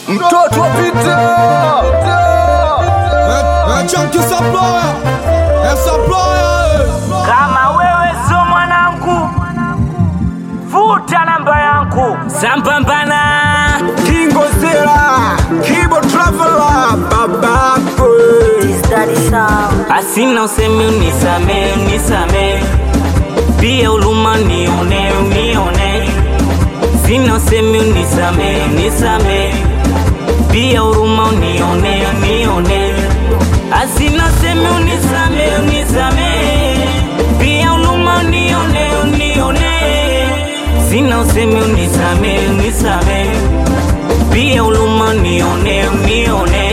mtoto wa Peter. Chunky supplier, eh, supplier, eh. Kama wewe sio mwanangu, futa namba yangu sambambana. Kingo Zera, Kibo Traveler, babako. Asina usemi unisame, unisame, pia uluma nione, unione. Sina usemi unisame, unisame, pia huruma unione, unione. Asina usemi unisame, unisame, pia huruma unione, unione. Sina usemi unisame, unisame, pia huruma unione, unione.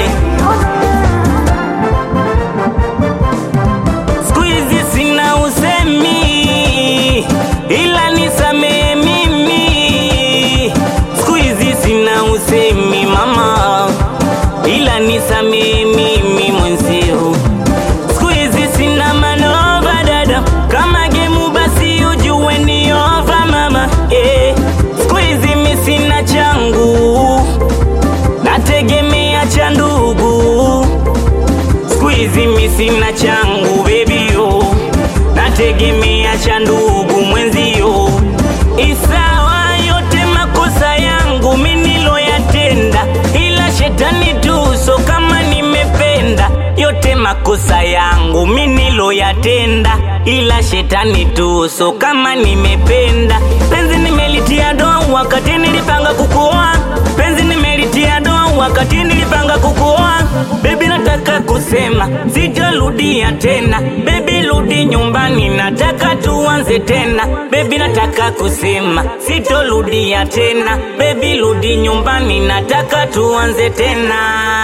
Siku hizi sina usemi, ila nisamee mimi. Siku hizi sina usemi mama, ila nisamee mimi mwenzio. Siku hizi sina manova dada, kama gemu basi ujue ni ova mama. Eh, siku hizi mi sina changu, nategemea cha ndugu siku hizi mi sina changu bebio, nategemea cha ndugu mwenzio. Isawa yote makosa yangu mi niloyatenda, ila shetani tu, so kama nimependa yote makosa yangu mi niloyatenda, ila shetani tu, so kama nimependa. Penzi nimelitia doa wakati nilipanga kukuoa, penzi nimelitia doa wakati nilipanga kukuoa. Baby nataka kusema sitarudia tena, baby rudi nyumbani, nataka tuanze tena. Baby nataka kusema sitorudia tena, baby rudi nyumbani, nataka tuanze tena.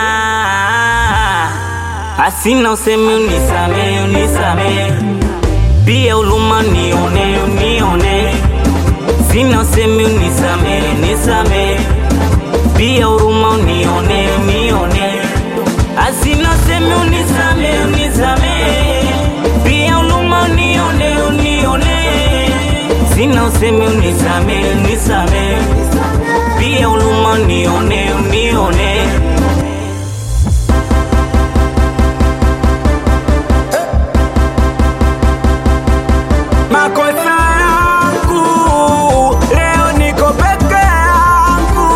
Asina usemi unisame, unisame, pia uluma nione, unione. Sina usemi unisame, nisame, pia huruma unione, unione. Asina usemi unisame, unisame, pia huruma unione, unione. Sina usemi unisame, unisame, pia huruma unione, unione. Makosa yangu, leo niko peke yangu.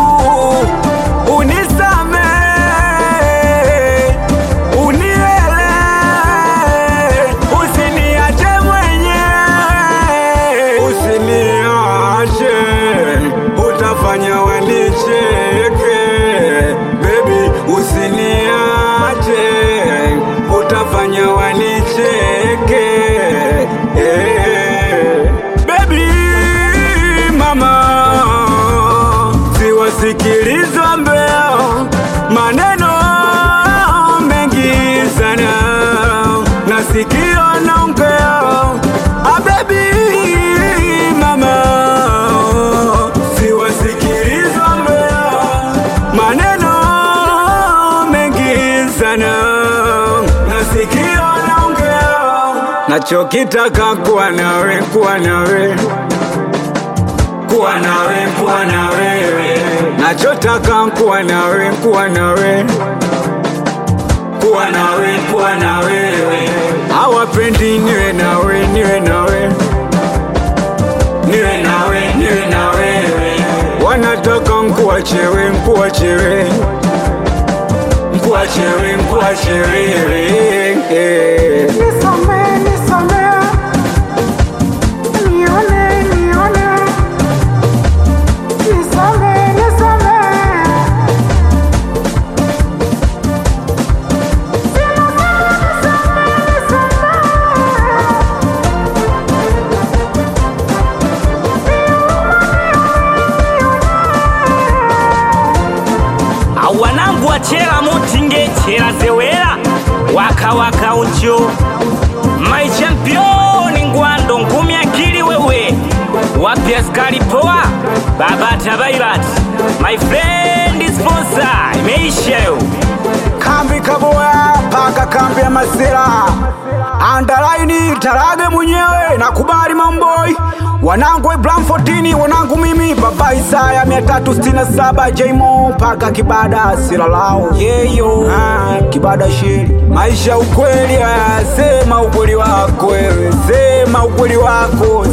Unisame, unielewe, usiniache mwenyewe. Usiniache, utafanya wanicheke. Baby, usiniache, utafanya wanicheke. Eh, Baby, mama, siwasikiliza mbea maneno mengi sana, nasikia naongea. Ah, baby, mama, siwasikiliza mbea maneno mengi sana, nasikia naongea. Nachokitaka kuwa nawe, kuwa nawe kuwa nawe, kuwa na wewe. Nachotaka kuwa nawe, kuwa nawe, kuwa nawe, kuwa na wewe. Hawapendi niwe nawe, niwe nawe, niwe nawe, niwe na wewe. Wanataka nkuachewe, nkuachewe, nkuachewe, nkuachewe. Eh. Nisamehe, nisamehe. Nione, nione. Nisamehe, nisamehe. Nisamehe, nisamehe. awanangu wachera mutinge chera zewera waka waka ucho my champion ngwando ngumi akili wewe wapi askari poa baba tabairat my friend sponsor imeisha yo kambi kaboya paka kambi ya masira andalaini tarage mwenyewe nakubali mamboi wanangu Ibrahim 14 wanangu mimi baba Isaya 367 Jmo mpaka kibada silalao yeyo ah, kibada sheri maisha ukweli ah, sema ukweli wako wewe sema ukweli wako